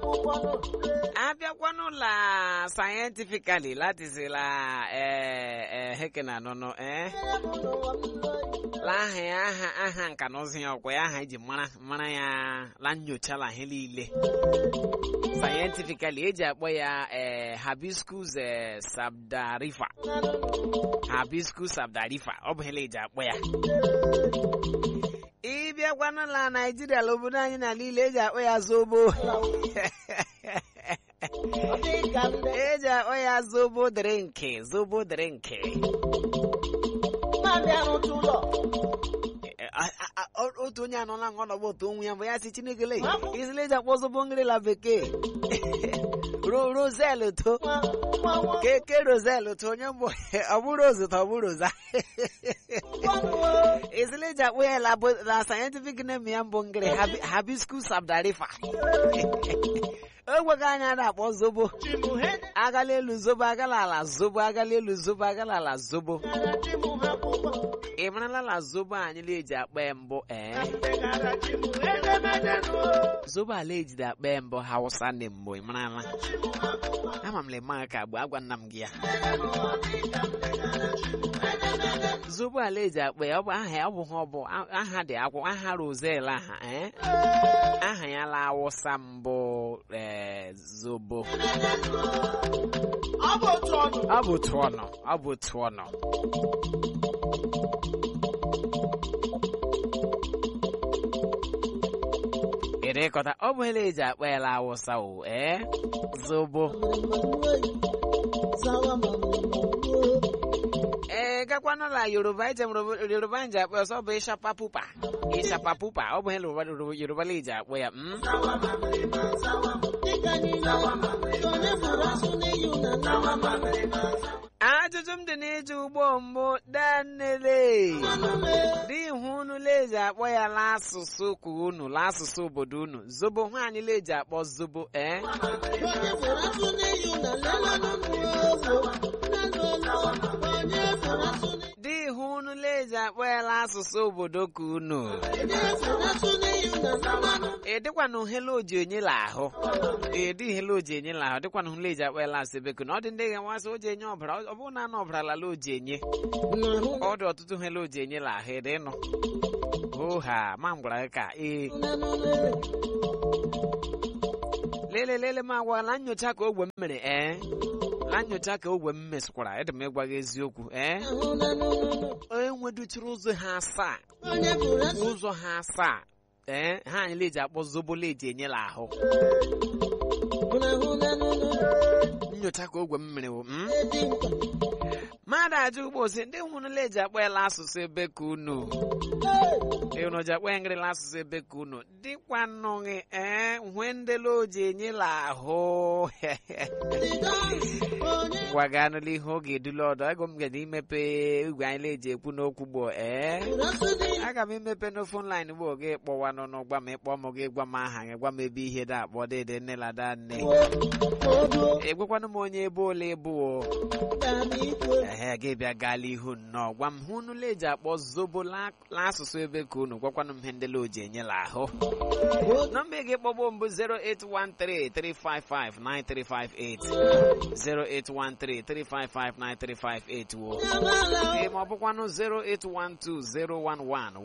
abịakwanụ la scientifically latizila hekena nụnụ eh la aha ya aha aha nka na ụzụ ya ọkwa ya aha eji mara mara ya la nyocha la ihe niile scientifically eji akpọ ya eh, hibiscus eh, sabdarifa hibiscus sabdarifa ọ bụ hele eji akpọ ya ịbịakwanụ la naijiria la obodo anyị na niile eji akpọ ya zobo eji akpọ ya zobo drinki zobo drinki A- a- a- otu onye anọla nga ọnọgba otu onwe ya mgbe ya si chineke le izile eji akpọ zobo ngrila bekee Ro- rosel to keke rosel to onye mbụ ọ bụrụ ozu ta ọ bụrụ oza izile eji akpọ ya la bo- la scientific name ya mbụ ngiri Habi- hibiscus abdarifa ogwego anya na-akpọ zobo agala elu zobo agala ala zobo agala elu zobo agala ala zobo ị marala la zobo anyị na-eji akpa ya mbụ ee zobo ala ejide akpa ya mbụ hausa ndị mbụ ị marala ama m lema ka bụ agwa nna m gị ya zobo ala eji akpa ya ọ bụ aha ya ọ bụ ha ọ bụ aha dị akwụ aha rosel aha ee aha ya la awụsa mbụ ee zobo ọ bụ otu ọnụ ọ bụ otu ọnụ ịrịkọta ọ bụ hele eji akpa ya la awụsa o ee zobo ee gakwanụla yoruba eje m Yoruba- yoruba nji akpọ ya ọsọ ọ bụ ịshapa pupa ịshapa pupa ọ bụ hele yoruba yoruba la eji akpọ ya mm? ajụjụ m dị n'ije ugbo mbụ danele dị ihu unu leji akpọ ya l'asụsụ ka unu l'asụsụ obodo unu zobo nwaanyị leji akpọ zobo ee dị ihu unu leji akpọ ya l'asụsụ obodo ka unu ịdịkwanụ hele oji onye la ahụ ịdị hele oji enye la ahụ dịkwanụ hele eji akpọ ya lasị beko na ọ dị ndị ga-enwasị oji enye ọbara ọ bụrụ na anụ ọbara lala oji enye ọ dị ọtụtụ hele oji enye la ahụ ịdị nụ oha ma m gwara gị ka ee lele lele m agwa la nyocha ka ogwe m mere ee la nyocha ka ogwe m mesịkwara ịdị m ịgwa gị eziokwu ee enweduchiri ụzọ ha asaa ụzọ ha asaa ee ha anyị leji akpọ zobo leji enyela ahụ nyocha ka ogwe m mere wụ mm? mmadụ ajụ ugbo si ndị hụrụ leji akpọ ya la asụsụ ebe ka unu unu ji akpọ ya ngịrịla asụsụ ebe ka unu dịkwanụghị ee hwe ndele oji enyela ahụ gwaganụla ihe oge edula ọdọ ego m gada imepe igwe anyị leji ekwu n'okwu gboo ee aga m imepe n'ofu line gboo gị kpọwa n'ọnụ gwa m ịkpọ m gị gwa m aha gị gwa m ebe ihe da akpọ dede nne la da nne egwekwanụ m onye ebe ole bụ o ehe gị bịa gaala ihu nnọọ gwa m hụ unu leji akpọ zobo la la asụsụ ebe ka unu gwakwanụ m ihe ndele oji enyela ahụ nọmba ị ga-ekpọgbo mbụ 08133559358 08133559358 wo ee ma ọ bụkwanụ 08120111019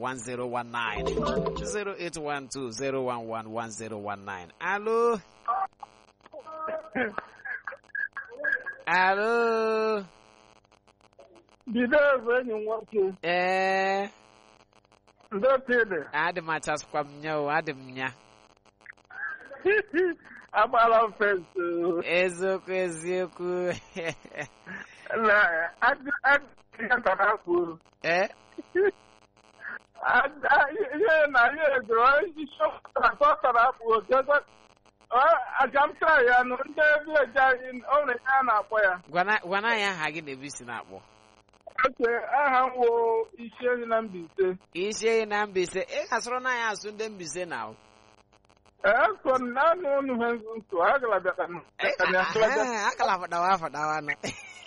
08120111019 alo alo bido bụ enyi m nwoke ee ndị pịdị adị m achasịkwa m nya o adị m nya agbala m fensị eziokwu eziokwu na ihe tara kwuru ee ihe na ihe egoro isi ọ tara akpụ oge aja m tara ya nụ ndị vileji anyị ọrụ ya a na-akpọ ya gwana gwana anyị aha gị na-ebu isi na-akpọ oke aha m wo isi ehi na Mbaise isi ehi na Mbaise ị gasịrị na anyị asụ ndị Mbaise na o ee so naanị unu ha nso agala bịara akala fadawa fadawa na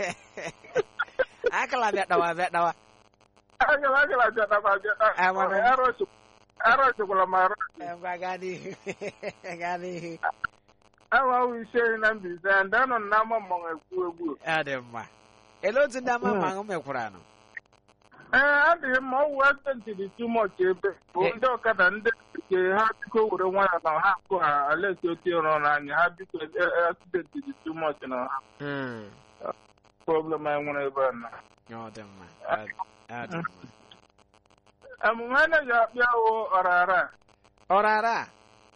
akala bịa dawa bịa dawa agala agala bịara Amara. arọchikwala m arụ ngwa gaa n'ihu gaa n'ihu awawo ise na Mbaise ndị anọ n'ama mmọnwụ ekwu egwu ọ dị mma ele otu ndị ama ma ahụ mekwara nụ ee adịghị mma ọwụ asentị dị too much ebe bụ Eh. ndị ọkada ndị nke ha biko were nwayọ na ha akụ ha alesi otu ịrụ n'anya ha biko asentị dị too much na ha Mm. problem anyị nwere ebe a na ọ dị mma ọ ọ dị mma emume a na-eji akpịa wụ ọrara ọrara a?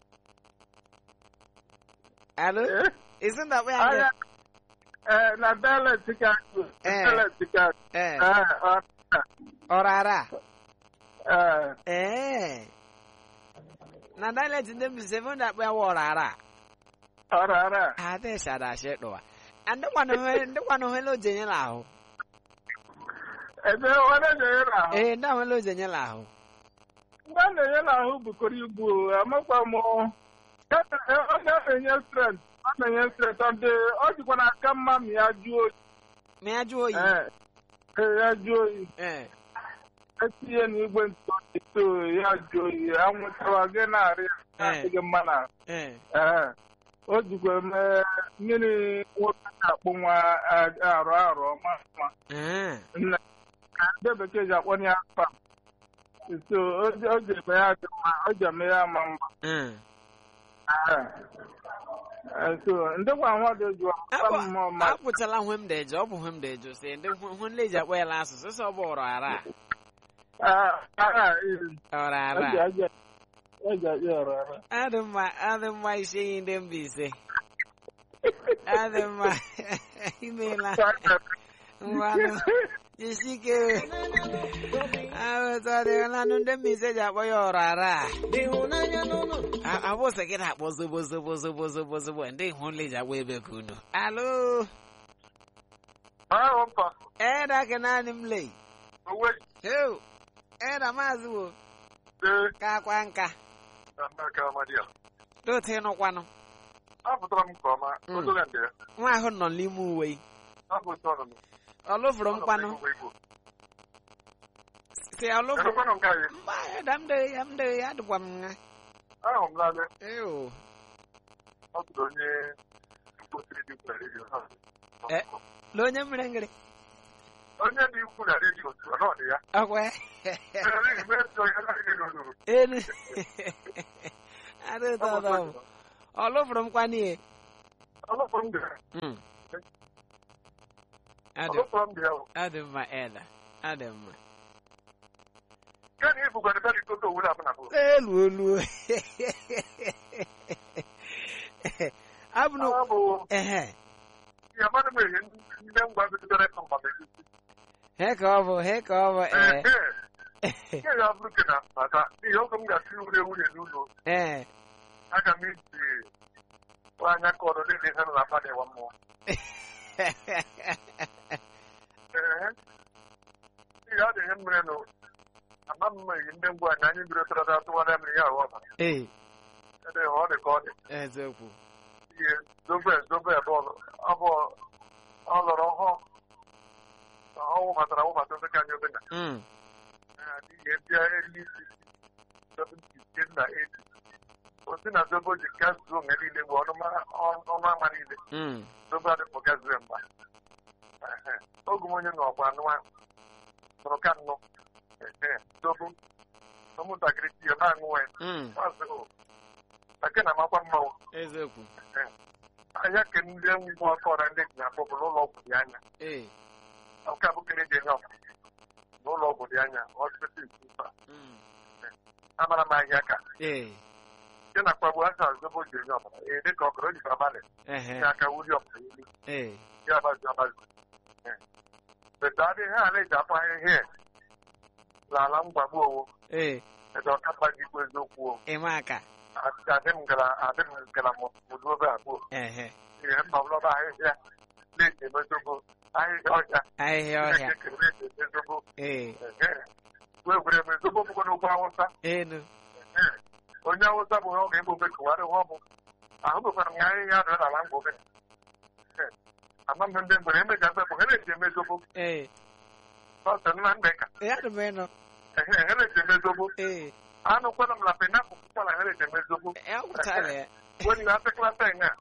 alo Eh? isi ndakpọ ya Agha ndị ee na dialect ka Eh. dialect ka ee ee ọrara ọrara ee ee na dialect ndị Mbaise ebe ndakpọ ya wụ ọrara ọrara adị shada shi ɗuwa an dukwanin dukwanin helo jenye lahụ ebe ọ na-enye ahụ eh da helo jenye lahụ mgbe a na-enye n'ahụ bukọrọ ibu amakwa m ọ na-enye strength ọ na-enye strength ọ dị ọ dịkwa n'aka mma ma ya jụọ oyi ma ya jụọ oyi ee ee, ya jụọ oyi eh etinye n'igwe ntụ to ya jụọ oyi anwụchawa gị na-arị ya adịghị mma na eh ee o jikwa mee mmiri nwoke na-akpụ nwa a- arụ arụ ọma mma eh nna ka ndị bekee ji akpọ ya afa so o ji o ji eme ya dị mma o ji eme ya ama mma eh Ee, so ndị gwa nwa dị jụọ Akwa mmụọ ma apụtala hwe m deje ọ bụ hwe m deje si ndị hwe nleji akpọ ya asụsụ sọ bụ ọrara agha ọrara eji eji ọrụ ara adị mma adị mma isi iyi ndị Mbaise adị mma imeela mmanụ jisike ahụtadịlanụ ndị Mbaise ji akpọ ya ọrara a abụsị gị na-akpọ zobo zobo zobo zobo zobo ndị hụnle ji akpọ ebe ka unu alo ahụ mpa eda ke naanị m lei owe heu eda maazị wo ee ka akwa nka aka amadia dote nụkwanụ apụtara m nke ọma Mm. odoga ndị ya nwa ahụ nọ n'ime uwe apụta ọnụ ọ lụfụrụ m kwanụ si ọ lụfụrụ Erukwanụ nke anyị mba eda m dee ya m dee ya adịkwa m nha ahụ m naanị eu ọ tụrụ onye mkpụsiri dị ukwu na redio ha. Eh. na onye mere ngịrị onye dị ukwu na redio otu ọ nọdụ ya ọkwa Anaghị m eso ya anaghị m n'olulu. elu adị ụtọ ụtọ bụ ọ lụfụrụ m kwanụ ihe Ọlụfọrọ m dị ya. Mm. adị Ọlụfọrọ m dị ya. adị mma eda adị mma Kani ibugara bịa dị toto owuru abụ na bụ. elu olu abụnụ Ọ bụ ehe ya mmadụ m ehe ndị ngwa bidoro ịkọ mgba megisi. he ka ọ bụ he ka ọ bụ ee Ihe ya bụrụ ke na maka ihe ọkụ m ga-asị wure nwunye n'ụlọ. ee Aga m iji anya ka ọrụ dị ihe na mmadụ ịwa mmụọ. Ee. Ihe ọ dị ihe mere nụ. Ama m eyi ndị ngwa anyị anyị biri tara atụwara mmiri ya ahụ ọba. ee Ede ọ dị ka ọ dị. eziokwu ihe zobe zobe bọọlụ ọ bụ ọ lọrọ ọhụụ ọ wụbatara wụbata obe ka anyị obe na Mm. ihe bịa elu isi seventy na eighty osi na zobo ji gazuo mgbe niile bụ ọnụ ọnụ ama niile Mm. zobo adịpụ gazuo mgba Ehe. oge m onye nọ ọgba anụ ahụ nụrụ ka nnụ Ehe. zobo ụmụntakịrị ji ya na-aṅụ ya Mm. maazị o ake na amakwa mmanwụ eziokwu anya ke ndị ngwa ọkọrọ ndị ji akpọpụ n'ụlọ ọgwụ dị anya ee nke a bụ kere dị enye ọkụ n'ụlọ ọgwụ dị anya hospital mba Mm. amara m ahịa ka ee nke na kpagbu asa zobo ji enye ọbara ee dị ka ọkọrọ jikwa abalị ehe nye aka wuri ọbara elu ee ya abazi abazi beta adị ha ala eji akpọ ahịhịa n'ala mgbagbu owo ee ede ọkapa gị bụ eziokwu o ịma aka adị m gara adị m gara mụdụ obe abụọ ehe ihe mma bụlọba ahịhịa na-eji emezogo ahịhịa ọhịa ahịhịa ọhịa na-eji emezogo ee wee gwere emezogo bụkwa n'ugwu awụsa enu onye awụsa bụ ọ ga-egbobe kụwarị ọ bụ ahụbekwara m ya ahịhịa adịrị n'ala mgbobe ama m ndị mgbere emeja mbe bụ ha na-eji emezogo ee ọsọ nna ndị ka ya dị m ịnụ ehe ha na-eji emezogo ee anụ kwana m na penapụl kwụkwara ha na-eji emezogo ya gwụtara ya wani na atịklata nya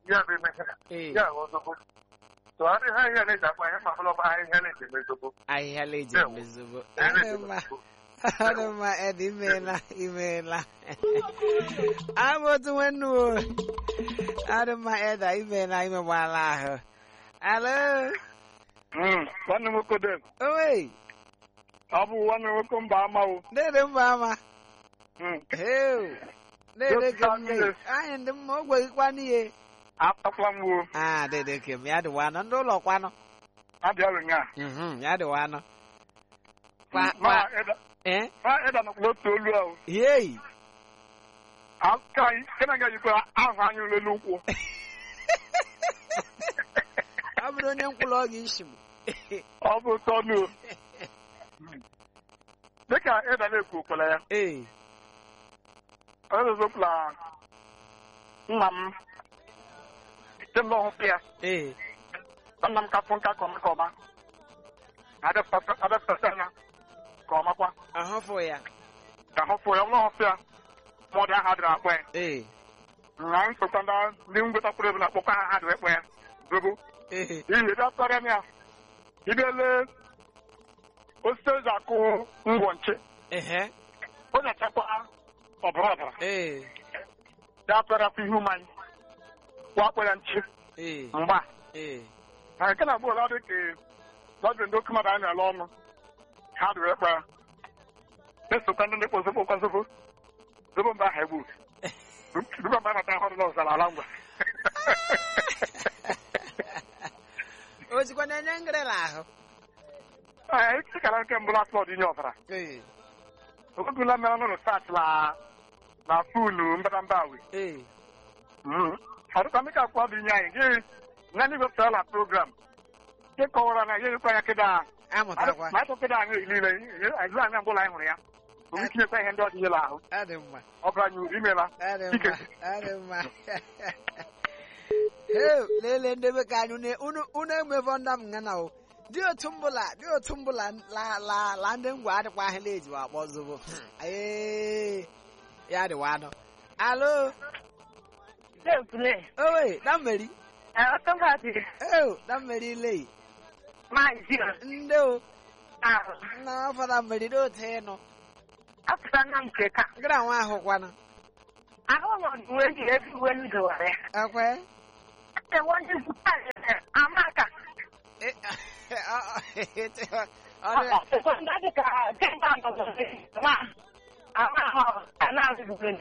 ya bụ eme ihe ee ya bụ ozugbo so adịghị ahịhịa na-eji akpa ihe ma bụrụ ọba ahịhịa na-eji eme ozugbo ahịhịa leji Ewo. emezobo Ihe adị na-eji mma ozugbo. adị mma edi imeela imeela abụ otu nwanne o adị mma eda imeela imegbala ahụ alo Mm, nwanne m nwoke dem owe ọ bụ nwanne m nwoke mba amawo dede mba ama Mm, heu dede Otu kem anyị ne dị. anyị ndị mma ogwe gịkwa n'ihe akpakwa m wo ah dede kem ya dịwa anọ ndị ụlọ kwanụ abịarụ nya Mhm, ya dịwa anọ kwa ma kwa ịda eh ma ịda nọkwa otu olu ahụ yei aka anyị kena ga yikwa ahụ anyị lelu ụkwụ ọ bụrụ onye nkwụlọ ọ ga-isi m ọ bụ tọnụ dịka ịda na-ekwu okwela ya ee ọzọzọpụla nna m kemgbe ọhụpụ ya ee nna m ka fụ nka ka ọma ka ọma adapụtasị anya ka ọmakwa ahụfụ ya ka hụfụ ya ọbụla ọhụpụ ya ma ọ dị aha dịrị akpọ ya ee na nsokwa ndị ndị ngwetakwuru ebe na-akpọkwa aha ha dịrị ekpọ ya zobo ee ihe bịa tọrọ m ya ibele osisi eji akụ ngwọ nche ehe o nyachakwa ọbara ọbara ee ya tọrọkwa ihe ụmụ anyị wakpọ ya nche ee mgba ee na nke na bụọla dị ka lọdụ ndị oke mmadụ anyị na-ele ọnụ ha dịrị ekpe ya na-esokwa ndị na-ekpo zobo kwa zobo zobo mba aha egbu duba mba anata ahụ dị n'ọzara ala ngwa o jikwa na-enye ngịrịla ahụ ee ịkara nke mbụ last lọd inye ọzara ee okwegula mere ọnụ research na na fulu mbadamba awi ee ọdụkwa mmeka akwụkwọ bụ inye anyị gị na ndị wepụtara na program nke kọwara na ihe dịkwa ya kịda amụtakwa ma ịtụ kịda anyị niile azụ anyị mbụla anyị hụrụ ya omi tinyekwa ihe ndị ọdịnyela ahụ adị mma ọ bụla anyị uru imela adị Ike. mma adị mma heu lelee ndebe ka anyị unu- unu unu emefọ nda m ngana o dị otu mbụla dị otu mbụla la la la ndị ngwa adịkwa ahịla ejiwa akpọ zobo ee ya dịwa anọ alo Play. owe na mmeri Uh, somebody, eu na mmeri ile my dear. ndị o Uh, nna afọ na mmeri dị otu ịnụ after nam keka. gara nwa ahụ kwana I don't want to wait everywhere you go. ekwe I want you to tell you, Amaka. Eh, ọ ọ- ọ dị So that is a ten pound of the ma. Ama, and now it's good.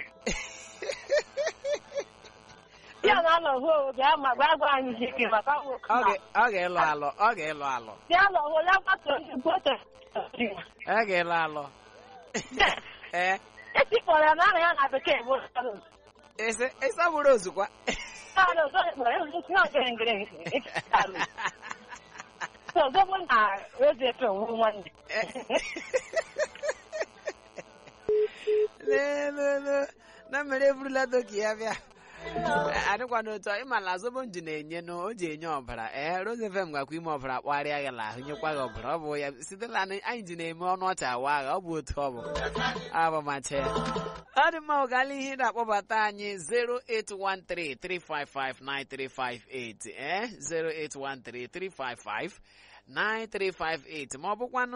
Ya na lo ho, ya ma gba gba anyị ji ke maka wo. ọ ga- ọ ga-ịlụ alụ ọ ga-ịlụ alụ Ya lo ho la pa to ju ko te. ọ ga-ịlụ alụ ee Esi pora na ya na bekee wo. ese ese bụrụ ozukwa Na lo so mo e ju na ke ngre. So go mo na eze pe wo wan. lelele na mere eburula doki ya bịa adịkwa n'otu a, ịma na zobo nji na-enye nụ o ji enye ọbara ee rozefem gakwa ime ọbara kpagharịa ya la ahụ nyekwa gị ọbara ọ bụ ya sitela na anyị ji na-eme ọnụ ọcha awa agha ọ bụ otu ọ bụ abamacha ya ọ dị mma ụgala ihe na-akpọbata anyị 08133559358 ee 0813355 9358 ma ọ bụkwanụ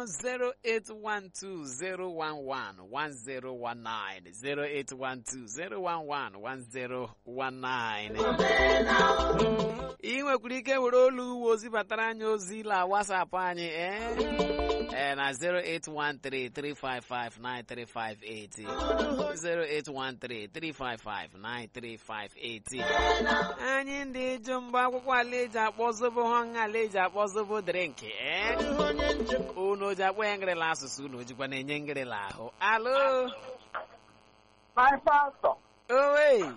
08120111019 08120111019 ị nwekwara ike were olu uwe ozi batara anyị ozi la WhatsApp anyị ee ee na 08133559358 08133559358 anyị ndị jụ mgbe akwụkwọ ala eji akpọ zobo ha nha ala eji akpọ zobo drink ee unu ji akpọ ya ngịrịla asụsụ unu jikwa na-enye ngịrịla ahụ alo my pastor owe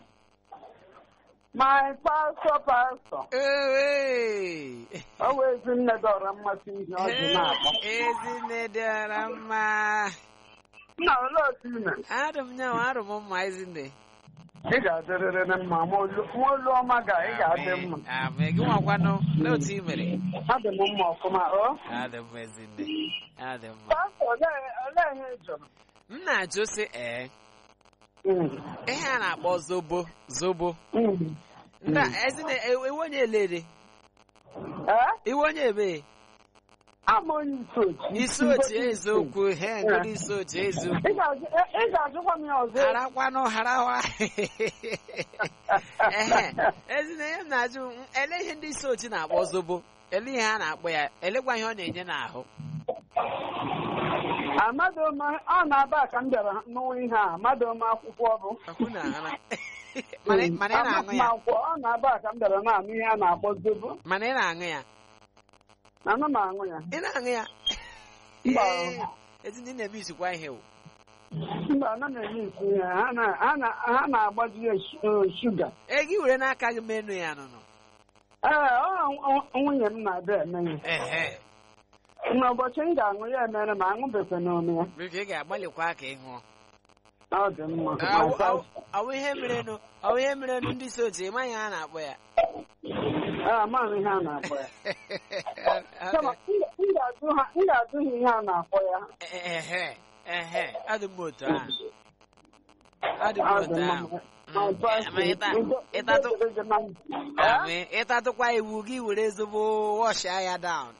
my pastor pastor owe ọ bụ ezi nne dọrọ mmasị ihe ọ dị na-akpọ ezinne dịara mma nna olee otu ime adụ m nyanwa arụ m mma ezinne ị ga-adịrịrị na mma ma olu nwa olu ọma ga ị ga-adị mma amị gị nwakwanụ n'otu i mere adị m mma ọfụma o adị m ezinne adị mma pastọ olee olee ihe ị jụrụ m na-ajụ sị ee Mm, ihe a na-akpọ zobo zobo mm. nda ezi na iwe onye elede Ee? iwe onye ebe Ama onye isi ochi. isi otu eziokwu he ngodi isi otu eziokwu Ị ga-ajụ- ị- ị ga-ajụkwa m ya ọzọ. harakwanụ harawa ehe ezi na ihe m na-ajụ m, ele ihe ndị isi otu na-akpọ zobo ele ihe a na-akpọ ya elekwa ihe ọ na-enye n'ahụ Amadoma, ọ na-aba ka m bịara n'ụwa ihe a. Amadoma akwụkwọ bụ. Ọkụ na ara mana mana ị na-aṅụ ya akwụkwọ ọ na-aba ka m bịara na-anụ ihe a na-akpọ zobo. mana ị na-aṅụ ya Ana m aṅụ ya. ị na-aṅụ ya Mba. Ee, ezi ndị na-eme isikwa ihe o Mba, ana m eme isi ihe. Ha na- ha na- ha na-agbaji ya shu- eh, shuga. ego i were n'aka gị menu ya nụnụ Ee, ọ ọ- nwunye m na-abịa eme ya. ehe N'ụbọchị m ga-aṅụ ya emere ma aṅụbefe n'ome ya. biko ị ga-agbalịkwa ka ị ṅụọ Ọ dị mma. Awụ- awụ- awụ ihe merenụ awụ ihe merenụ ndị so otu ịmaghị ha na-akpọ ya Ee, amaghị ihe a na-akpọ ya. Kama, m ga- m ga-ajụ ha- m ga-ajụ ha ihe a na-akpọ ya. ehe ehe adị m otu ahụ adị m Ọ otu dị mma. ahụ Ma Mm, ọzọ, ma ịta- udo- ịtatụ udo dịrị gị na ndụ. Amị, ịtatụkwa iwu gị were ezigbo wọshịa ya down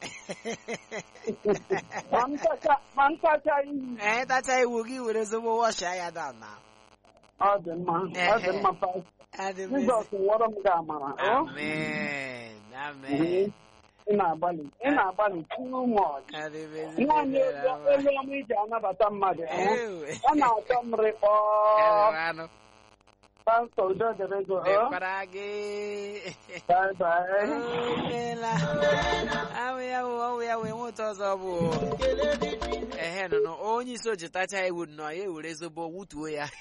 Ma m tacha- ma m tacha iyi. ee ịtacha iwu gị were ezigbo wọshịa ya down na Ọ dị mma. Ọ dị mma. pa- adị m Jizọs wọrọ m gị amara. ọ? amen amen Mhm. Ị na-agbalị ị na-agbalị too much. adị m Naanị elu ezigbo elu ọma iji anabata mmadụ. ọ? Ew. Ọ na-atọ m rịkpọọ. anụ Pastọ udo dịrị gị. ọ? dịkwara gị Bye bye. Omela. Awụ ya wụ ọwụ ya wee nweta ọzọ bụ ehe nụnụ onye isi oji tacha iwu nnọọ ya ewere zobo wutuo ya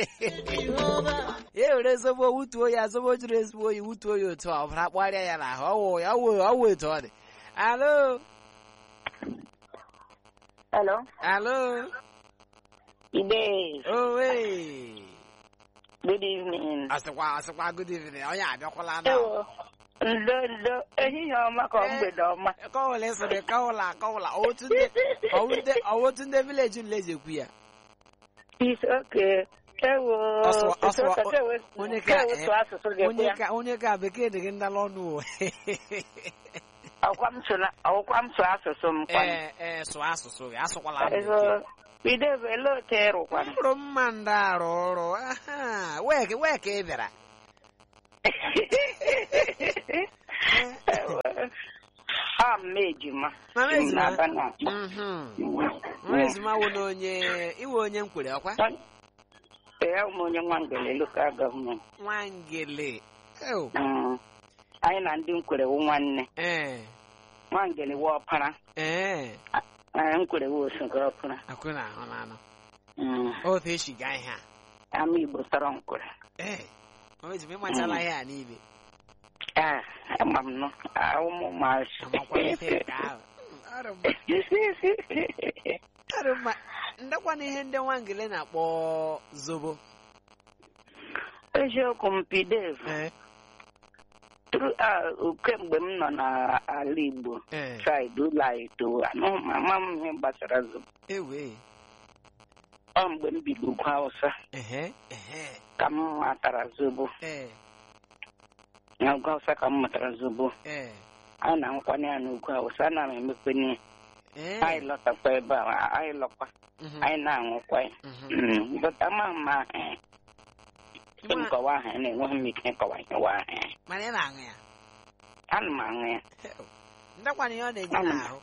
ya ewere zobo wutuo ya zobo jiri ezigbo oyi wutuo ya otu a ọbara kpọrịa ya n'ahụ ọwụ ya ọwụ ọwụ etu ọ dị alo Hello. alo Ide. owe Good evening. asịkwa asịkwa good evening onye abịakwala na Ewo. Ndo ndo ehihie ọma ka mgbede ọma. kọwụla ịsịrị kọwụla kọwụla otu ndị ọwụ ndị- ọwụ otu ndị vileji nleji ekwu ya It's okay. Ewo. Ọsụwa- ọsụwa- It's okay, kewe- onye ka- kewe sụọ asụsụ gị onye ya. ka onye ka bekee dị gị ndala ọnụ o Ọkwa m sụ na- ọkwa m sụọ asụsụ m kwanụ. ee ee sụọ asụsụ gị asụkwala m Ezo. bekee Ide bụ ele otu ịrụkwanụ. mkpụrụ mma ndị arụ ọrụ aha wee ka wee ka ị bịara Ha m ejima. Mama Si m ejima? n'Aba na- Mhm. nwa ezima wụ na onye iwe onye nkwere ọkwa Ee, ụmụ onye Nwangele local government. nwangele Ew. Mm. Anyị na ndị nkwere wụ nwanne. ee Nwangele wụ ọpara. ee Ee, nkwere wụ osogoro ọpara. akwụ na ahụ na anụ Mm. otu esi gaa ihe a Ama Igbo tọrọ nkwere. ee nwa ezima ịmachala ihe a n'ibe Ah, ama m nọ. Ah, ụmụ maazị. amakwa ife nke ahụ Ọrụ mma. Ọrụ mma ndekwana ihe ndị nwangele na-akpọ zobo Eziokwu m Pidev. ee Tru- ah, kemgbe m nọ n'ala Igbo ee saịdị ụlọ anyị to anụ m ama m ihe gbasara zobo. ewe Ọ mgbe m bido ugwu Hausa ehe ehe ka m matara zobo. ee Na ugwu Hausa ka m matara zobo. ee Anyị na-anwụkwanye ya n'ugwu Hausa ana m emekwenye ee anyị lọtakwa ebe a anyị lọkwa Mhm, anyị na-anwụkwa ya. mhm. Mm, but ama m ma eh, tupu m Nwa- kọwa aha ya na-enweghị m ike ịkọwa ihe wa aha ya. mana ị na-aṅụ ya Ana m aṅụ ya. ndekwana ihe ọ na-enye Ana m. n'ahụ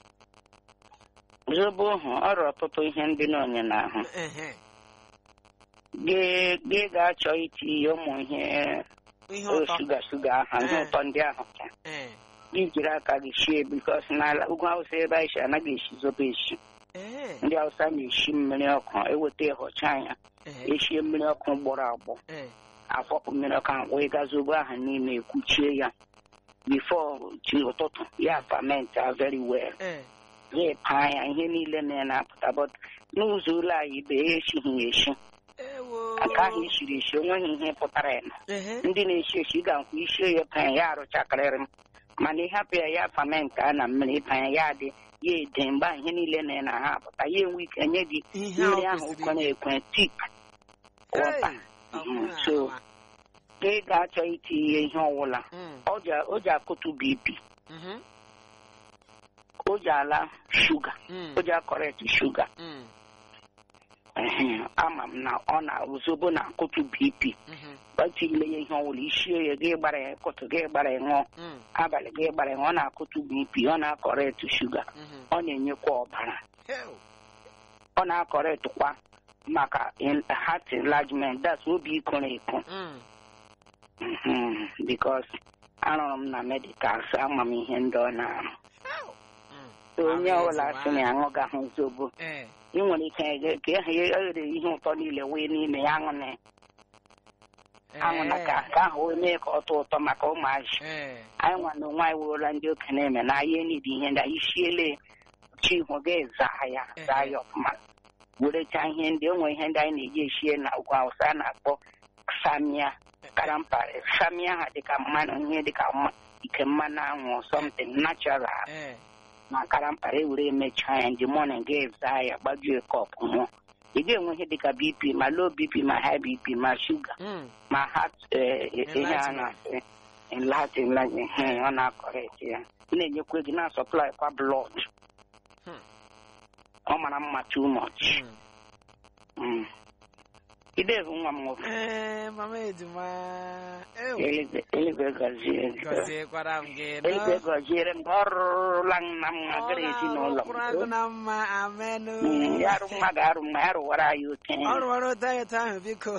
zobo hụ ọrụ ọtụtụ ihe ndị n'onye n'ahụ ehe gị gị ga-achọ itinye ụmụ ihe ihe o ụtọ shuga shuga aha ihe Eh. ụtọ ndị ahụ ka ee gị jiri aka gị shie bikos n'ala ugwu awụsa ebe anyị si anaghị esi zobo esi ee ndị awụsa na-esi mmiri ọkụ eweta ịhọcha ya ehe eshie mmiri ọkụ gbọrọ agbọ ee afọpụ mmiri ọkụ ahụ wee gaa zobo ahụ n'ime ekwuchie ya bifo chi ụtụtụ ya fament very well ee ya paa ya ihe niile na ya na-apụta but n'ụzọ ụlọ anyị ibe ya esighị ya esi ewo nke ahụ esiri esi onweghị ihe pụtara ya na ehe ndị na-esi esi ga-akwụ isie ya paa ya arụchakarịrị m mana ịhapụ ya ya fament a na mmiri ịpa ya ya dị ya ede mgbe ahụ ihe niile na ya na ha apụta ya enwe ike nye gị ihe mmiri ahụ ahụ kwesịrị ụkọ na-ekwe tik wọta Hey, ọ bụrụ na so ahụ a. ị ga-achọ itinye ihe ọwụla Mm. ọ ji- o ji akụtu bp Mhm. o ji ala shuga Mm. o ji akọrekt shuga Mm. Ehe, ama m na ọ na ozugbo na akụtu bp Mhm. gbatile ya ihe ọwụla isie ya gị gbara ya kụtụ gị gbara ya ṅụọ Mm. abalị gị gbara ya ṅụọ ọ na-akụtu bp ọ na-akọrekt shuga Mhm. ọ na-enyekwa ọbara Hell. ọ na-akọrịtụkwa maka in- heart enlargement that's obi ikoro eko Mm. Mhm, because arụrụ m na medicals ama m ihe ndị ọ na-arụ Hell. Mm. So onye Amazing, ọbụla sị na ya aṅụgahụ zobo Eh. ị nwere ike ege- ka ihe ya eghere ihe ụtọ niile wee n'ime ya aṅụ na aṅụ na ka ka ahụ wee mee ka ọ tọọ ụtọ maka ụmụazị Eh. anyị nwa na onwe anyị wụrụla ndị okenye eme na anyị enidi ihe ndị anyị siele chi hụ gị zaa ya zaa ya ọfụma werecha ihe ndị o nwere ihe ndị anyị na-eji esie na ugwu awụsa a na-akpọ samia karampari samia ha dịka mmanụ ihe dịka mma- ike mmanụ anwụ something natural Eh. na karampari ewere emechaa ya ndị mọnin ga zaa ya gbajue kọp nwụọ ị ga-enwe ihe dịka bp ma low bp ma high bp ma shuga Mm. ma heart eh, ihe a Enlargement. na-asị enlargement enlargement, eh, ọ na-akọrekt ya Ị na-enyekwa gị na-asọplai kwa blood Hmm. ọ mara mma too much Mm. Mm. idevu nwa m nwoke Eh, mama ejima. Ew. eluigwe eluigwe gọzie gị Gọziekwara m gị. nọ. eluigwe gọziere m ka ọ rụrụla nna m nwa Ọ gara ezinụlọ na-arụkwara gị m na mma amenụ. Mm, ya arụ mma ga-arụ mma ya rụwara anyị oke Ọ rụwara ụtọ ya ụtọ ahụ biko.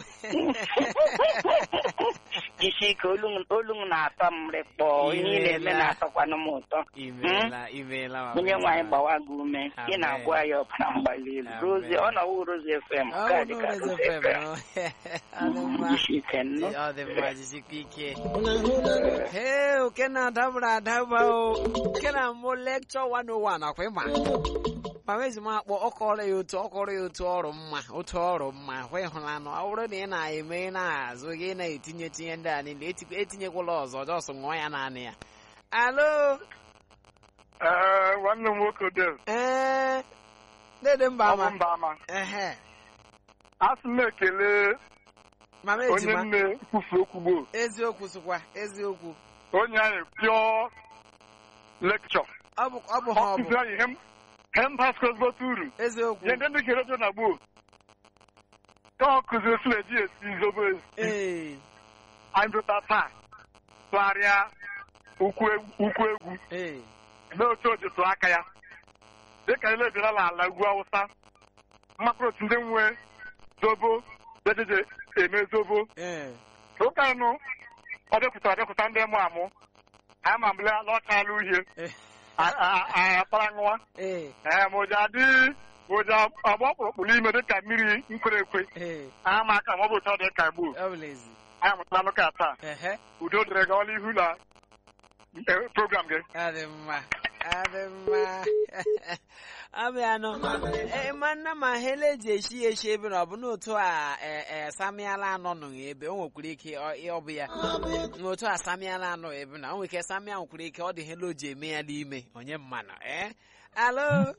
jisi ike olu m- olu m na-atọ m rịkpọ ihe ị na-eme Imeela. na-atọkwanụ m ụtọ Imeela, imeela mama onye nwaanyị ejima. gbawa gị ume ị Amen. na-agwa ya ọbara mgbali elu Amen. rozi ọ nọwụ rozi fm Ọ ka bụ dị ka n'ụlọ rozi FM, fm nọ. Ọ dị mma. jisi ike nnụ Ọ dị mma jisikwa ike. Hee, oke na-adabara adaba o. Oke na mbụ lekchọ 101 akwa ịma. Mama ejima akpọ ọ kọrọ ya otu ọ kọrọ ya otu ọrụ mma otu ọrụ mma hụ ịhụlanụ ọ bụrụ na ị na-eme ị na-azụ gị ị na-etinye tinye ndị a niile eti- etinyekwala ọzọ jọsụ ṅụọ ya naanị ya alo Ee, nwanne m nwoke Dave, ee dede mba ọ bụ ama mba ama. ehe Asị m na-ekele mama onye ejima nne kwufu okwu gboo. eziokwu sịkwa eziokwu Onye anyị pịọ lekchọ. ọ bụ ọ bụ ha Ọ ọ bụ kụzi anyị hem hem basketbọtụ uru. eziokwu Ihe ndị ndị kere redio na gboo. Ka ọ kụziri otu eji esi zobo ezi. ee Anyị dụta taa. Tụgharịa ukwu egwu ukwu egwu. ee mee otu o ji tụọ aka ya dịka ile bịara n'ala ugwu awụsa mmakpụrụ otu ndị nwe zobo jejeje eme zobo ee ụka ịnụ ọ dịpụta ọ dịpụta ndị mụ amụ anyị ma mbele lọchala uhie ee anyị akpara nwa ee ee ma ụja adị ma ụja agba ọkpụrụkpụ n'ime dịka mmiri nkwere ekwe ee anyị ma aka ma ọ bụ ụtọ dị ka gboo ọ bụla ezi anyị mụtara n'ụka taa ehe udo dịrị gawala ihu na eh, program gị adị mma adị mma abịanụ ee manna ma hele eji eshi eshi ebe na ọ bụ n'otu a e- e, samiala anọ nọ ebe o nwekwara ike ọ ọ bụ ya n'otu a samiala anọ ebe na o nwere ike samia nwekwara ike ọ dị hele o ji eme ya n'ime onye mmanụ ee alo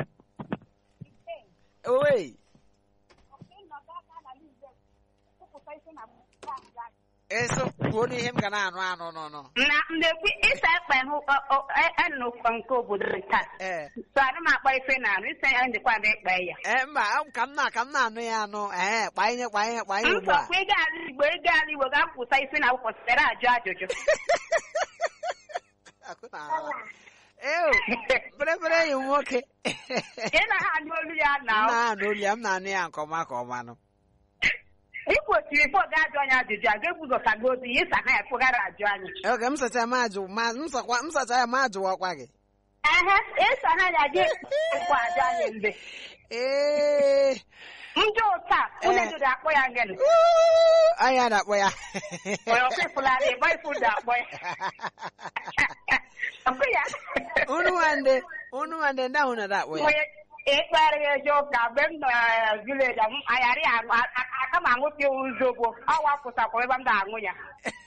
owe eso kwuo n'ihe m ga na-anụ anụ nọ nọ na mgbe ịsa ekpe hụ enukwa nke obodo taa ee so adị m akpa ife na arụ ise ya ndịkwa dị ekpe ya ee mba ọ- ka m na ka m na-anụ ya anụ ee kpanye kpanye kpanye ugbu a nsọkwa ịga ala igbo ịga ala igbo ga-apụta isi na akwụkwọ sitere ajụ ajụjụ Akụ na-ala. Ew, bịrịbịrị enyi m nwoke ị na ha anụ olu ya m na na-anụ olu ya m na-anụ ya nke ọma ka ọma nụ ị kwesịrị ifo ga-ajụ anyị ajụjụ a ga-ebuzọtago obi ya ịsa ha ya fụgara ajụ anyị oge m sacha ma ajụ ma m sakwa m sacha ya ma ajụwakwa gị ehe ịsa ha ya ga ekwa ajụ anyị mgbe ee ndị ụta onye dịrị akpọ ya ngene uu, anya na-akpọ ya onye ọkụfụlara ịgba ifu dị akpọ ya ọkụ ya unu nwande unu nwande ndị ahụ na-akpọ ya onye ịkpere ya eje ụka mgbe m nọ na vileji ayarị aṅụ aka m aṅụpịa uzogbo ọ wapụtakwara ebe m na-aṅụ ya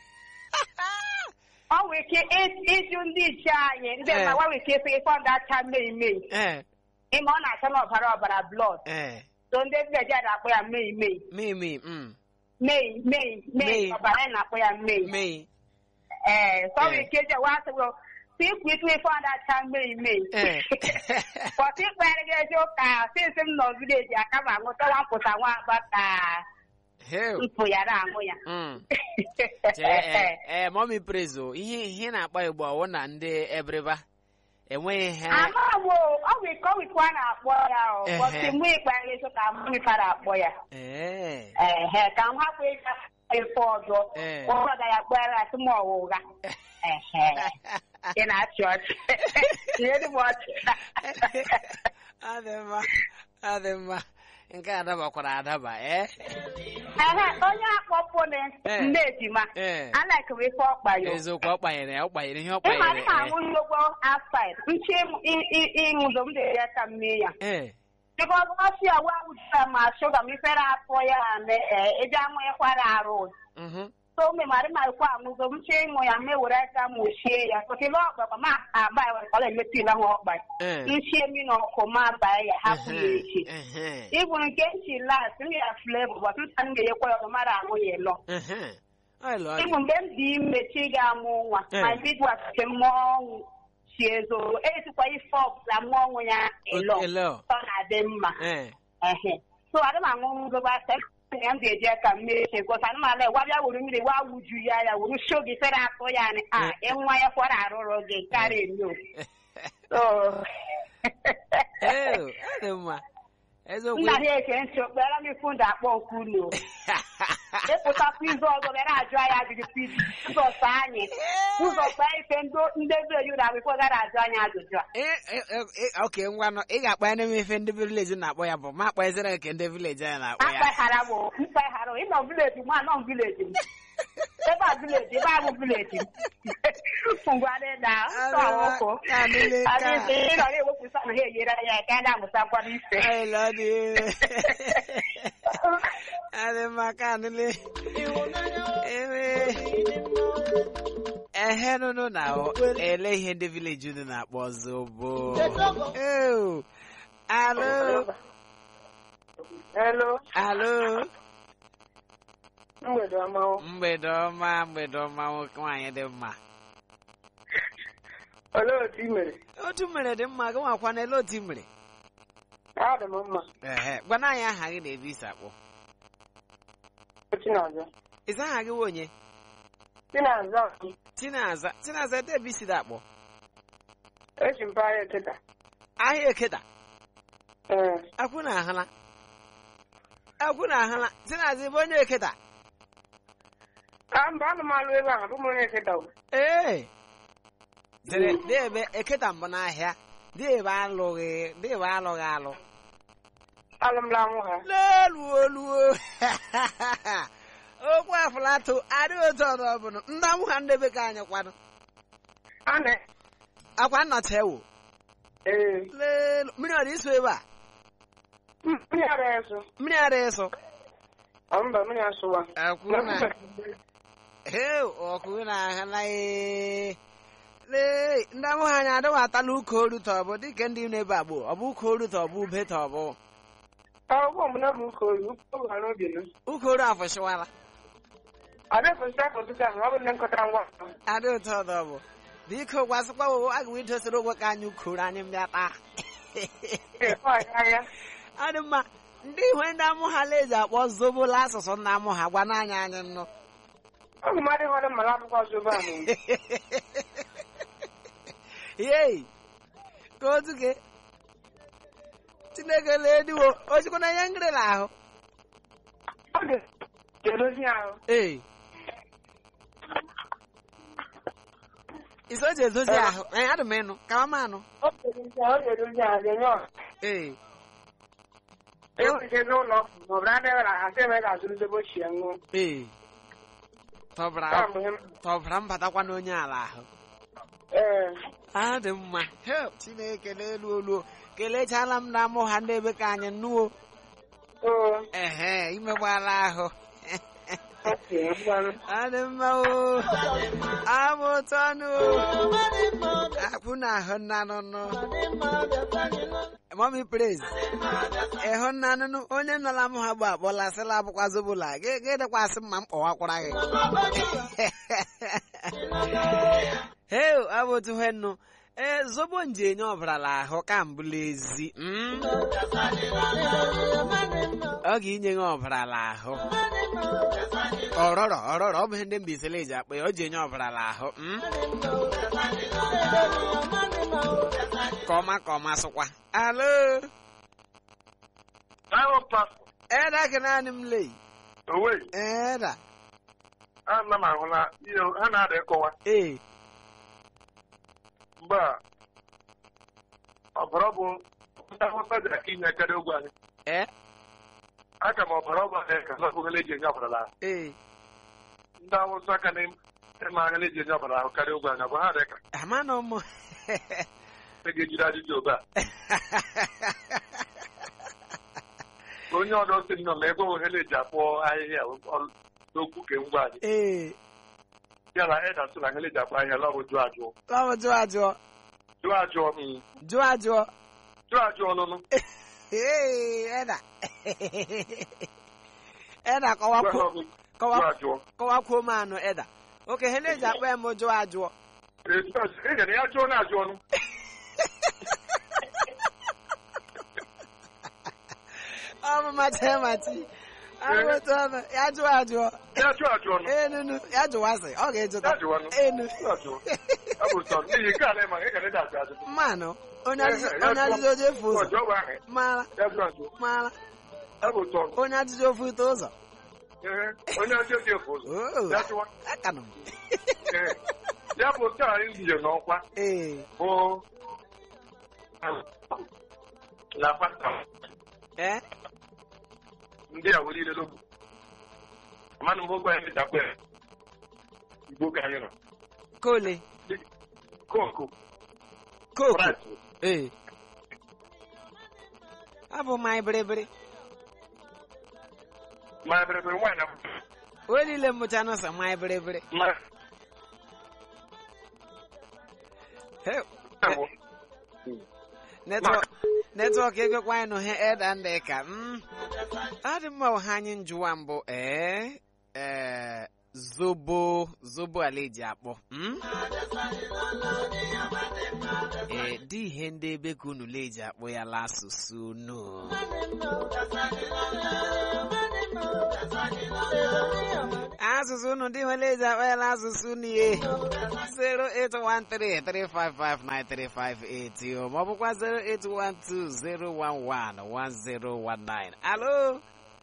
ọ nwere ike ị- ịjụ ndị ichie anyị ndị Eh. mma nwa nwere ike ịsị ịkpọ ndị acha mmei mei ee ịma ọ na-acha n'ọbara ọbara blọd ee so ndị vileji a na-akpọ ya mmei mei mimi mm Mei, Mei, Mei. Mei, ọbara anyị na-akpọ ya Mei. Mei. Eh, sorry, Eh. Keja, wa sị well, si kwitwe ife ọda cha Mei, Mei. Eh. Bọtụ ikpere gị eziụka, since m nọ vileji aka m aṅụ tọwa mpụta nwa agba ka Heo. mpụ ya na-aṅụ ya. Mm. Chee, eh, eh, mommy praise o ihe ihe na-akpọ igbo ọwụ na ndị ebreba enweghị ihe Ama wo, ọ wụ ike ọ wụ ike a na-akpọ ya o. Ehe. Bọtụ mgbe ikpere gị eziụka mụ ife a na-akpọ ya. ee Ehe, ka m hapụ ịga ife ọzọ. Eh. Ụfọdụ ya kpere asị m ọwụ ụgha. Ehe. Ị na-achị ọchị. Tinyere m ọchị. adị mma adị mma nke a dabakwara adaba ee Ehe, onye akpọpụnị Eh. nne ejima. ee Anaghị m ife ọkpa ya. eziokwu ọ kpanyere ya ọ kpanyere ihe ọ Ịma kpanyere m aṅụ nnukwu outside. Nchi ịṅụzọ m dị ya ka mmiri ya. ee Because ọsị ya wa wụjụta ma shuga m ifere afọ ya ame eji amụ ịkwara arụ. mhm So me mara ma ikwa aṅụzọ m chi ịṅụ ya me were aka m ochie ya. Kọsị ile ọkpa ma agba ya were kọla emetụ ile ahụ ọkpa ya. ee Nchi emi na ọkụ ma baa ya hapụ ya echi. ehe Ịbụ nke nchi last m ya flavor but nta m ga-enyekwa ya ọzọ mara aṅụ ya ịlọ. ehe ọ lụ ọ dị Ịbụ mgbe m dị ime chi ga-amụ nwa Eh. ma bidu asịsị mmụọ ọnwụ chi ezoro esikwa ife ọbụla mmụọ ọnwụ ya ịlọ ele ọ ọ na-adị mma ee ehe so adị m aṅụ ngoba ya m ga-eji aka m mee eche gosa anụ ala wa bịa wuru mmiri wa wuju ya ya wuru sho gị fere atụ ya nị a ịnwa ya kwara arụrụ gị karịa eme so ee ọ dị mma eziokwu nna ha eke ntị okpere m ifu ndị akpọ nke unu ịpụtakwa izu ọzọ bịara ajụ anyị ajụjụ piz ụzọ sọ anyị ụzọ kpaa ife ndị vileji ụlọ akwụkwọ gara ajụ anyị ajụjụ a Ee, ee, ee, oke ngwanụ ị ga-akpa ya n'ime ife ndị vileji na-akpọ ya bụ ma akpaziri nke ndị vileji anyị na-akpọ ya akpaghara m mkpaghara ịnọ vileji m anọ vileji m ebe a vileji ebe a bụ vileji m ngwarị na nsọ ọkụ Ka niile ka- adịghị ịnọ na-ewepụsa na ha enyere ya ka a na-amụtakwara ife Ay, Lodi. Además, canele. Ewe. Ehe no no na o. Ele ihe ndị village unu na-akpọ zobo. Ew. Alo. Hello, Alo. mgbede ọma. o. Mgbede ọma, mgbede ọma nwoke nwaanyị dị mma. Olee otu ị mere? Otu mere dị mma, gị nwakwa na ele otu i mere. Adị m mma. Ehe, gwana anyị aha gị na-ebe isi akpọ. Chinaza. Ịza aha gị wụ onye? Chinaza. Tinaza. Tinaza ede ebe isi dị akpọ. Eji mpaghara eketa. Ahịa ekeda. Ee. akwụ na ahụla akwụ na ahụla tinazi bụ onye eketa A mba anụ m alụ ebe ahụ, abụ m onye eketa. o. ee zere dị ebe eketa mbụ n'ahịa dị ebe alụghị dị ebe alụghị alụ Alụmla nwụ ha. leluo luo okwu afụlatụ adịghị otu ọdụ ọbụla ndị amụ ha ndebe ka anyị kwanụ A na akwa nnọcha ewu ee. lelu mmiri ọ dị iso ebe a Mmiri ara eso. mmiri ara ịsụ Ọ mba mmiri asụwa. akwụ na Ee, ọkụ na-ahụla ee. Lee, ndị amụ ha anya adịghị atala ụka oru ta ọ bụ dịka ndị na-ebe agbụ ọ bụ ụka oru ta ọ bụ ube ta ọ bụ Akwụkwọ m na bụ ụka oyi, ụka oyi ha n'obi nụ. ụka oru afọchiwala Ada efesi afọ tutu ahụ, ọ bụ nne nkọtara ngwa. adị ụtọ ọdọ bụ biko gwasịkwa wo aga m idosere ụgwọ ka anyị ụka oru anyị mbịa taa Ee, ọ ya ya. ọ dị mma ndị ihu ndị amụ ha leji akpọ zobola asụsụ ndị amụ ha gwa n'anya anyị nnụ Ọ bụ mmadụ ịhọrọ mmara akwụkwọ ọzọ ebe ahụ. yei ka otu ke chineke lee diwo o chikwa na ihe ngịrịla ahụ Ọ dị edozi ahụ. ee iso ji edozi ahụ ee adị m ịnụ ka mama anụ Ọ dị edozi ahụ, ọ dị edozi ahụ, dị nnọọ. ee Ewuche n'ụlọ ọgwụ, ma ọ bụ na adịghị asị eme ka azụrụ zobo chi ya ṅụọ. ee tọbara Ọ bụ ihe m- tọbara mbatakwa n'onye ala ahụ Ee. a dị mma help chineke n'elu olu kelechala m na amụ ha ndị ebe ka anyị nnuo Oo. ehe imegbala ahụ adị mma o abụ ụtọ nụ akwụ na ahụ nna nụnụ mọmi praise ịhụ nna nụnụ onye nọla m ha bụ akpọla sịla abụkwa zobụla gị dịkwasị mma m kpọwakwara gị heo abụ otu he nụ ee zobo nje enye ọbarala ahụ ka mbụla ezi mm? ọ ga-inye gị ọbarala ahụ ọrọrọ ọrọrọ ọ bụ ihe ndị Mbaise ji akpa ya o ji enye ọbarala ahụ mm? ka ọma ka ọma sụkwa alo Ahụ pastor. eda ka naanị m lei Owe. eda Ana m ahụ na ihe ha na-ada ịkọwa. ee Mgbe a, ọbara bụ ndị Hausa ji aka inye karịa ogwe anyị. ee Aka m ọbara ọ bụ anyị ka na ọbụgala eji enye ọbara ahụ. ee Ndị Hausa aka na ịma anya eji enye ọbara ahụ karịa ogwe anyị. Ọ bụ ha dị ka amanụ m e ga-ejide ajụjụ obe a. Onye ọdọ sị nnọọ ma ebe ohere eji akpọ ahịhịa ọ- n'okwu ke ngwa anyị. ee Ya na Eda sị na ahịhịa eji akpọ ahịhịa lọbụ jụọ ajụọ. ọ bụ jụọ ajụọ Jụọ ajụọ. mm. jụọ ajụọ Jụọ ajụọ ọnụnụ. ee eda eda kọwakwuo Jụọ kọwa ajụọ. kọwakwuo m anụ eda oke ihe na-eji akpa ya m jụọ ajụọ Ị ga na ya jụọ na-ajụ ọnụ. ọ bụ mata mati ahụtụ ọnụ ya jụọ ajụọ Ya jụọ ajụ ọnụ. enunu ya jụwasị ọ ga-ejụta Ya jụọ ọnụ. enu Ya jụọ. Ọ bụ sọ n'ihi nke a na-ema ị ga na-ede ajụ ajụ. mmanụ onye ajụjụ Ya onye jụọ. ajụjụ oje efu Ọ ụzọ jụọ bụ ahụ. mara Ya jụọ ajụ. mara Ọ bụ sọ. onye ajụjụ ofu ite ụzọ Ee, Onye ajụ oji efu ụzọ. Oo, Ya jụọ. akanụ m Ee. Ya bụ taa anyị nje n'ọkwa ee bụ na pasta ee ndị a were ilele ogwu. Amanụ m ogwe anyị dakwa ya. Igbo ka anyị nọ. kole Kooku. koku Rice. ee abụ mmanya bịrịbịrị Ma ebere nwaanyị na onye niile mmụcha nọsọ mmanya bịrịbịrị ma Heu, bụ netwọk netwọk egokwa anyị nụ he eda ndị ka mm. adị mma ọha anyị njụwa mbụ ee ee zobo zobo ala eji akpọ mm? ee dị ihe ndị ebe ka unu la eji akpọ ya la asụsụ unu asụsụ unu ndị nwere eji akpọ ya la asụsụ unu ye 08133559358 o ma ọ bụkwa 08120111019 alo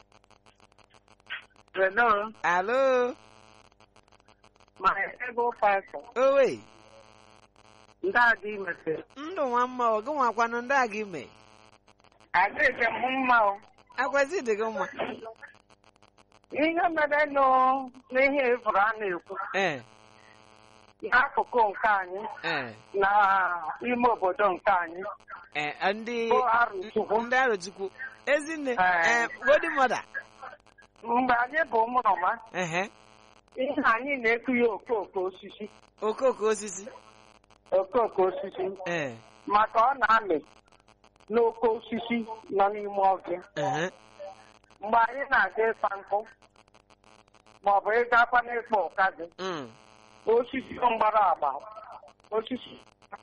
Hello, alo my ego pastor. owe Ndị adị imete. ndụ nwa mma ọ gị nwakwanụ ndị a gị mee Adịghị m mma o. akwesị dị gị mma Ihe mere nụ n'ihe ifuru a na-ekwu ee n'akụkụ nke anyị ee na ime obodo nke anyị ee ndị bụ Arụchukwu. ndị arụchukwu ezinne Ee. ee godi mọda Mgbe anyị bụ ụmụrụma, ehe ihe anyị na-eku ya okooko osisi. okooko osisi Okooko osisi. ee Maka ọ na-amị n'oke osisi nọ n'ime ọbịa. ehe Mgbe anyị na-aga ịkpa nkụ maọbụ ịgakwa n'ịkpa ụkazị mm. osisi mgbara agba osisi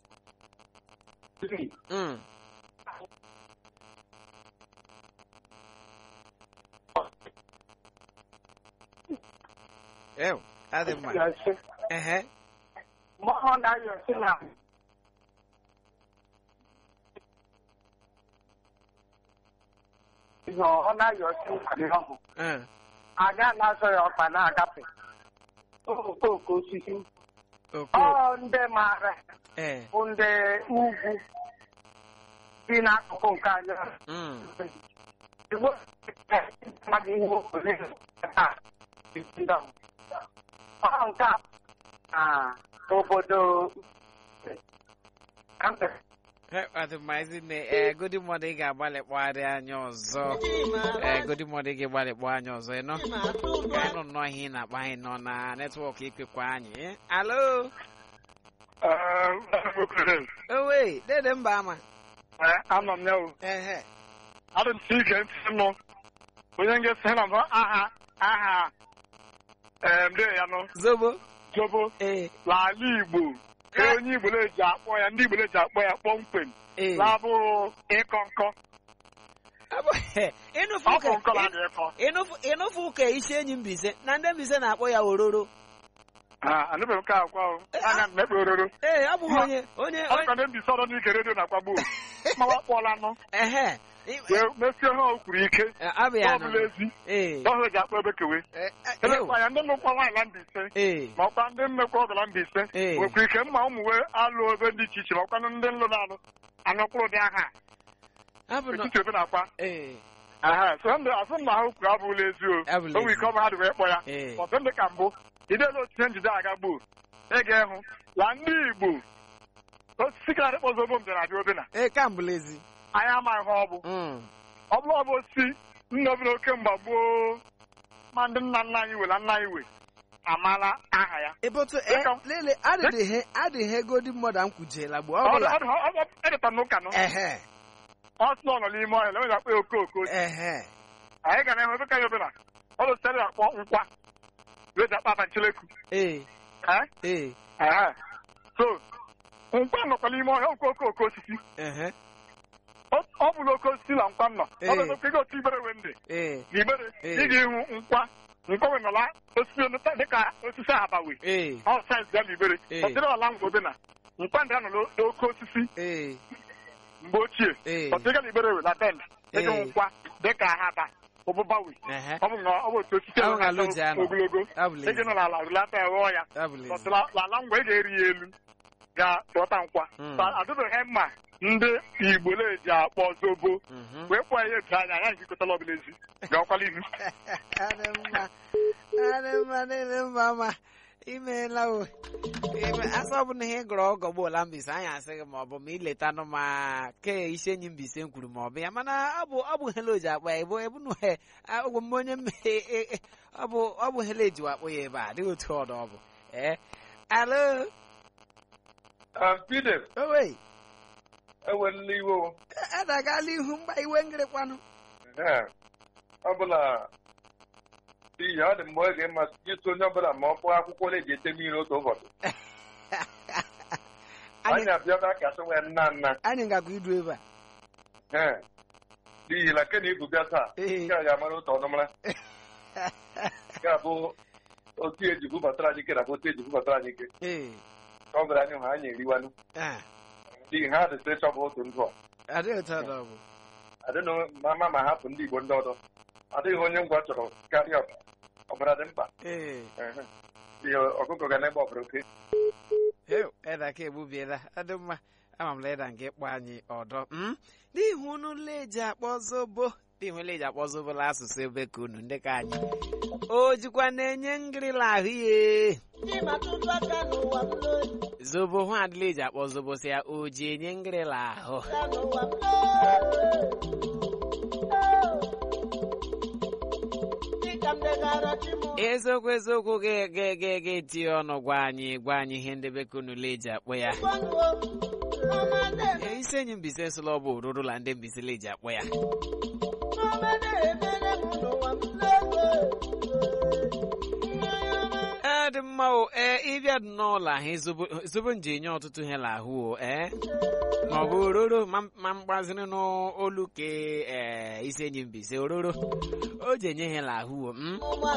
Mm. Ew, adị mma. yọsi Ehe. ma ọ na-ayọsi na ihe ọ na-ayọsi nkari ọhụ Uh, aga na-azọ ya ọkpa na-agafe okooko osisi oko. ọ ndị maara Eh. bụ ndị ugwu dị n'akụkụ nke anyị Mm. Igbo mmadụ ihe okole taa ọ nke a na obodo ọdịmazi nne ee godi mmadụ ị ga-agbalị kpọgharị anya ọzọ ee godi mmadụ ị ga-agbalị kpọ anya ọzọ ịnọ ka anyị nọ nnọọ ihe ị na-akpa anyị nọ na netwọk ikwekwa anyị eh? alo owe dede mba ama anọ m ya o ehe adị m si ige ntị nụ onye nga-esi na mbụ aha aha ndị ya nọ zobo zobo ee n'ala Igbo ka onye Igbo na-eji akpọ ya ndị Igbo na-eji akpọ ya kpọmkwem ee na-abụrụ ịkọ nkọ Abụ- ịnụfu ọ bụ ka- nkọ na ịkọ ịnụfu ịnụfu ka isi enyi mbise na ndị mbise na-akpọ ya ororo anụbeghị m ka akwa o anya m mekpe ororo ee ọ bụghị onye onye ọ dịka ndị mbise ọdọ n'ike redio na-akpagbu mawa kpọọla nụ ehe wee mesie ha o kwuru ike abịa ọ bụla ezi ee ọhụrụ ji akpọ ebe kewe Eh, eh, elekwa ya ndị nnukwu nwaanyị na Mbaise ee ma ọkwa ndị mmekwa ọbụla Mbaise Ee. nwekwara ike mma ụmụ wee alụ ebe dị iche iche ma ọkwanụ ndị nlụ na-alụ anụkwụrụ dị aha abụ na etiti ebe na-akwa ee aha so ndị asụ m na ha kwuru abụghịla ezi o Abụla o nwere ike ọ bụ ha dị wee kpọ ya ee ọtụ ndị ka mbụ idela otu ihe njide aga gboo ị ga-ehụ la ndị Igbo osisi ka adịkpọ zobo m bịara abịa obena ee kambụlezi anyị amaghị ha ọ bụ Mm. ọ bụrụ ọ bụ osisi nna obi oke mgba gboo ma ndị nna nna anyị wela nna anyị we amala aha ya ịbụtụ Dịka- lele adịghị adịghị godi mmadụ m kwujela gboo Ọ ọbụla dị- ọ dị- ọ dị- edeta n'ụka nọ ehe ọ sị na ọ nọ n'ime ọhịa lewe akpọ ya okooko ehe anyị ga na-ehụ ebe ka ya obena ọ dị sịrị akpọ nkwa wee ji akpa ncheleku ee ee ee Aha. so nkwa nọkwa n'ime ọhịa nkwa okooko osisi ehe ọ ọ bụ n'oke osisi na nkwa nọ ọ bụ Ee. n'oke otu ibere wee ndị ee n'ibere Ee. ị ga-ịhụ nkwa nkwa wee nọla osisi onụta dịka osisi ahabawe ee ọ sayensị ya n'ibere Ee. ọ dịrị ọla ngwa obena nkwa ndị a nọ n'oke osisi ee mgbe ochie ee ọ dịga n'ibere wee na bend ịgụ Ee. nkwa dịka ahaba ụbụbawe ehe ọ bụ na ọ bụ otu osisi Ahụ ahụ na loji na-ato anọ. ogologo ị abụlezi ga nọ n'ala rụlata ya ghọọ ya abụlezi ọtụla ala ngwa ị ga-eri ya elu ga-ghọta nkwa Mm. So, adịbeghị mma ndị Igbo na-eji akpọ zobo Mhm. wee kpọọ ya etu anya ya njikọtala ọbụla ezi gakwala ihu adị mma adị mma niile mma ma imeela o Ime- asọ ọ bụ na ihe gụrụ ọgọ gboola mbise anyị asị gị ma ọ bụ ma iletanụ ma ke isi enyi mbise m kwuru ma ọ bụ ya mana ọ bụ ọ bụ hele oji akpa ya ebo ebunu he ogwe m onye mmehie e- e- ọ bụ ọ bụ hele eji akpọ ya ebe a adịghị otu ọdụ ọ bụ ee alo Pide, owe ewelila iwe o. adagala ihu mgba iwe ngịrịkwanụ Ee, ọ bụla n'ihi ọ dị mgbe ọ ga-emasị ịtụ onye ọbụla ma ọ kpọọ akwụkwọ na-eji ete mmiri otu ụbọchị anyị anyị abịaba ka asị nwee nna nna anyị ngakwa idu ebe a ee n'ihi na kena ibu bịa taa Ee. nke a ga-amara otu ọnụmara ga-abụ otu eji bubatara anyị ike na bụ otu eji bubatara anyị ike ee ka ọ bụla anyị hụ anyị eriwanụ ah, n'ihi ha dị sị chọbụ otu ndụ a adịghị otu ọdụ ọ bụ adịnụ mama ma hapụ ndị Igbo ndị ọzọ adịghị onye ngwa chọrọ karịa ọbara ọbara dị mkpa ee Ehe. Ihe ọkụkọ ga na-egbe ọbara oke Heu, eda ka egbubiela adị mma ama m leda nke kpọ anyị ọdọ m n'ihu unu leji akpọ zobo n'ihu leji akpọ zobo la asụsụ ebe ka unu ndị ka anyị o jikwa na-enye ngịrịla ahụ ye zobo hụ adịla eji akpọ zobo si ya o ji enye ngịrịla ahụ eziokwu eziokwu ga-eti ọnụ gwa anyị gwa anyị ihe ndị be ka unu leji akpọ ya Ee, isi enyi mbise sụla ọ bụ oruru la ndị mbise leji akpọ ya ee dị mma o ee ịbịa dị n'ụlọ ahụ zobo- zobo nji enye ọtụtụ ihe lahụ o ee ma ọ bụ ororo ma ma mgbaziri n'olu ke ee isi enyi mbise ororo o ji enye ihe lahụ o mm?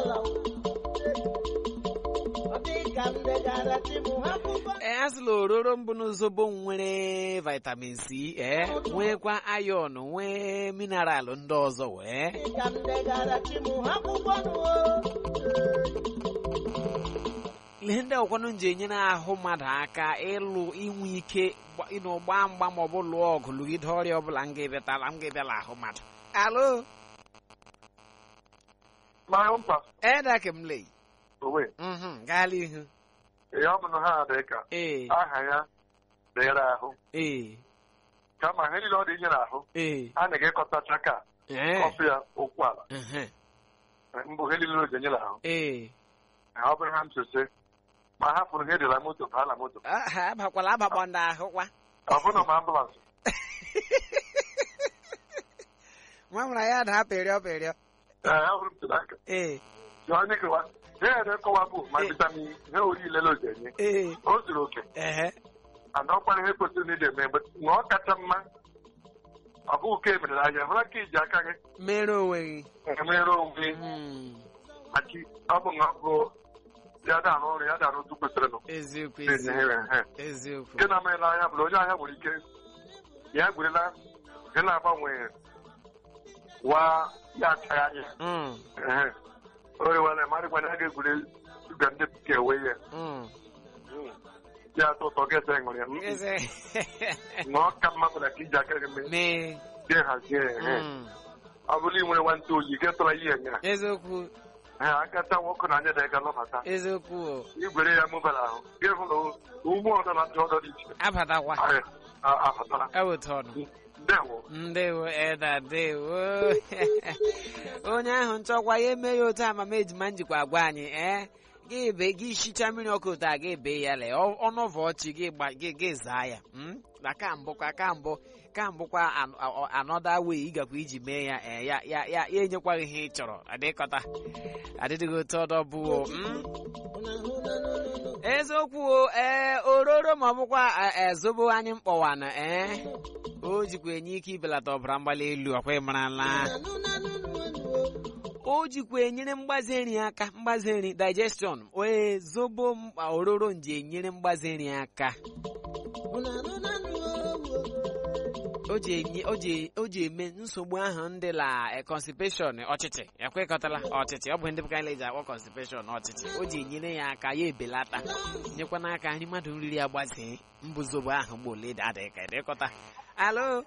ee asịla ororo mbụ n'zobo nwere vitamin c ee nwekwa iron nwee mineral ndị ọzọ wee ihe ndị ọkwanụ ji enyere ahụ mmadụ aka ịlụ inwe ike gba- ịnọ gbaa mgba ma ọ bụ lụọ ọgụ lụgide ọrịa ọbụla m ga-ebịatala m ga-ebịala ahụ mmadụ alo ma mkpa edakemle owe gaala ihu ee ọ bụ na ha dị ka ee aha ya dịrị ahụ ee kama ihe niile ọ dị inye n'ahụ ee a na-egekọtacha ka ee kọfị ya ụkwụ ala ehe, mbụ ihe niile o ji enye n'ahụ ee ọ bụrụ ha ntụsị ma hapụrụ ihe dịla moto baa na moto Ah, ha abakwala abakpọ ndị ahụ kwa ọ bụrụ ma ambụlansị nwa nwere ya daa pịrịọ pịrịọ ee ọ bụrụ m tụrụ aka ee ya onye kewa ihe ere kọwa bụ ma Eh. vitamin ihe orile o ji enye ee o zuru oke ehe ana ọkwara ihe kwesịrị na ị na-eme mgbe ma ọ kacha mma ọ bụghị ka emere anya hụra ka iji aka gị mere onwe gị emere onwe gị Hmm, maka ọ bụ na ọ bụ ya da-arụ ọrụ ya da-arụ otu kwesịrị nụ eziokwu na-enye eziokwu ha eziokwu nke na-amaghị n'anya bụ na onye ahịa nwere ike ya gwerela ihe na-agbanwe wa ya achaghị anya Mm, ehe o rewere marị gwana ya ga-egwure shuga ndị bekee wee ya mm. ya atọ ụtọ ga-ese ṅụrụ ya Eze. na ọ ka mma bụ na ka iji aka gị mee mee gị hazie ehe Mm, ọ bụrụ ị nwere nwantị oyi gị tụrụ ihe nya eziokwu ee akacha nwoke na anya da ga lọbata eziokwu o. igwere ya mụbara ahụ gị hụ na ugbo ọdọ na ndị ọdọ dị iche abatakwa abatara eweta ọnụ ndewo ndewo eda ndewo onye ahụ nchọkwa ya eme ya otu amama ejima njikwa agwa anyị ee gị be gị shicha mmiri ọkụ otu a gị bee ya le ọnụvọ ọchị gị gba gị gị zaa ya mm? na ka mbụkwa ka mbụ ka mbụkwa an- a- anọda wee ịgakwa iji mee ya ee ya ya ya ya enyekwaghị ihe ị chọrọ adịkọta adịdịghị otu ọdọ bụ o, mm? eziokwu o ee ororo ma ọ bụkwa e, e, zobo anyị mkpọwana ee o jikwa enye ike ibelata ọbara mgbali elu ọkwa ịmarala o jikwa enyere mgbaze nri aka mgbaze nri digestion ee zobo m- ororo nji enyere mgbaze nri aka o ji enye o ji o ji eme nsogbu ahụ ndị la eh, constipation ọchịchị ekwekọtala ọchịchị ọ bụ ndị bụka ji akpọ constipation ọchịchị o ji enyere ya aka ya ebelata nyekwa n'aka nri mmadụ nriri agbazee mbụ zobo ahụ mgbe ole adịghị ka ịdịkọta alo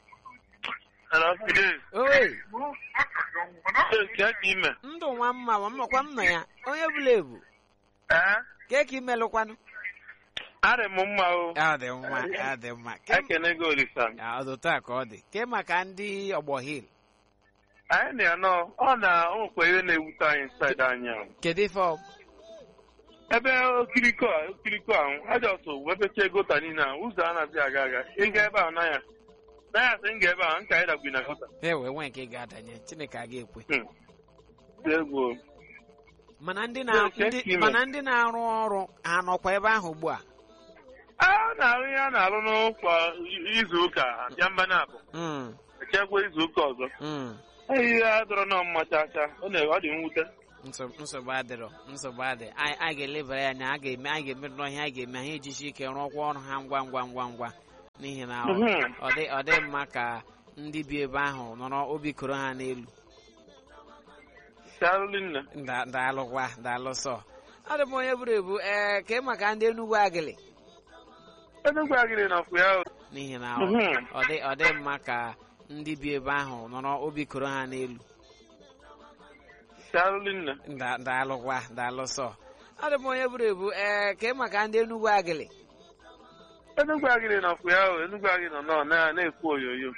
owe ndụ nwa mma ma mmakwa mma ya onye bụla ebu ke ka imelụkwanụ arị m mma o ya dị mma ya dị mma Ke- ekene gị olisa ya, ọ dị otu a ka ọ dị ke maka ndị ọgbọ hil anyị na ya nọ ọ na o nwekwa ihe na-ewute anyị saịdị anyị ahụ kedu ife ọ ebe okiriko a okiriko ahụ ajọsụ wepecha gota niile ahụ ụzọ a na-abịa aga aga ịga ebe ahụ naya naya sị m ga ebe ahụ nka anyị dagbi na gota e wee nwee nke ga-adanye chineke a ga-ekwe dị egwu mana ndị na Yeah, check ndị email. mana ndị na-arụ ọrụ ha nọkwa ebe ahụ ugbu a a na-arụ ihe a na-arụ n'ụkwa izu ụka abịa mba na abụ Mm, echekwa izu ụka ọzọ mm. ihe a dọrọ nọ mma cha cha ọ na- ọ dị mwute Nso- nsogbu adịrọ nsogbu adị anyị anyị ga-elebara ya anya a ga-eme anyị ga-emerụ n'ọhịa anyị ga-eme anyị ejisi ike rụọkwa ọrụ ha ngwa ngwa ngwa ngwa n'ihi na ọ Mhm. ọ dị ọ dị mma ka ndị bi ebe ahụ nọrọ obi koro ha n'elu Daalụ nne Da- daalụkwa daalụ sọ ọ dị m onye buru ebu ee ka ị maka ndị Enugu agịlị Enugwu agịrị nọkwu ya o. n'ihi na ọ Mhm. ọ dị ọ dị mma ka ndị bi ebe ahụ nọrọ obi koro ha n'elu Daalụ nne Da- daalụkwa daalụ sọ ọ dị m onye buru ebu ee ka ị maka ndị Enugu agịlị Enugwu agịrị nọkwu ya o Enugwu agịrị nọ nọọ na- na-ekwu oyoyo